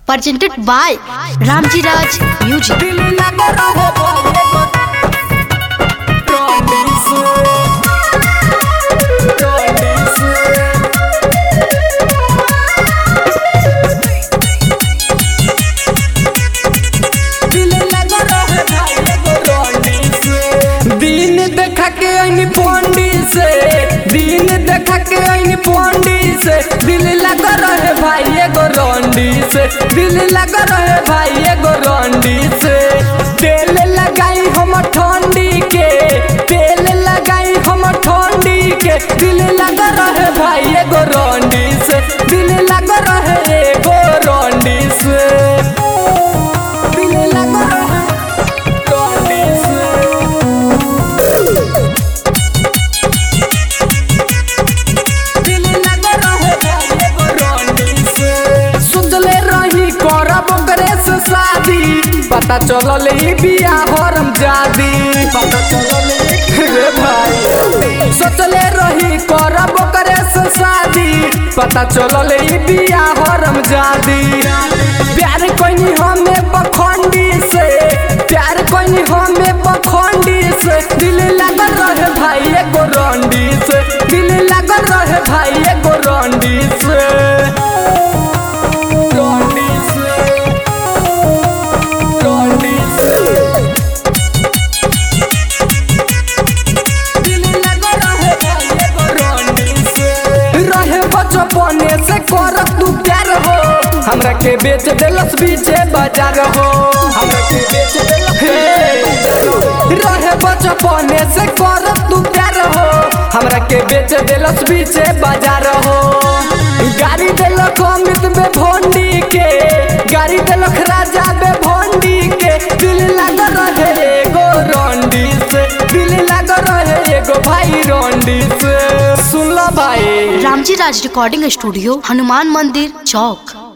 presented by Ramji Raj Music. दिल लग रहे बोले टोनी से टोनी से दिल लग रहे भाई एगो टोनी से दिन देखा के आईनी पोंडी से दिन देखा के आईनी पोंडी से दिल लग रहे भाई एगो रोंडी से दिल लग रहे भाई एगो रोंडी से तेल लगाई हम ठंडी के तेल लगाई हम ठंडी के दिल लग रहे भाई एगो रोंडी से दिल लग रहे एगो रोंडी से दिल लग रहे रोंडी से दिल लग रहे भाई एगो रोंडी से सुतले रही करब ओकरे से शादी पता चलल ई बिया हरम जादी पता चलल ई- रे भाई सोचले रही करब ओकरे से शादी पता चलल ई बिया हरम जादी प्यार कोइनी हमें बखंडी से प्यार कोइनी हमें बखंडी से दिल लगल रहे भाई एगो रंडी से दिल लगल रहे भाई एगो रंडी से रंडी से रंडी से दिल लगल रहे भाई एगो रंडी से रहे बचपने से करत तू प्यार हो हमरा के बेच देलस बीचे बाजार हो हमरा के बेच देलस हे रहे बचपने से करत तू प्यार हो हमरा के बेच देलस बीचे बाजार हो गाड़ी देलक अमित बे भोंडी के गाड़ी देलक राजा बे भोंडी के दिल लागल रहे एगो रंडी से दिल लागल रहे एगो भाई रंडी से सुन लो भाई Ramji Raj Recording Studio, Hanuman Mandir, Chowk.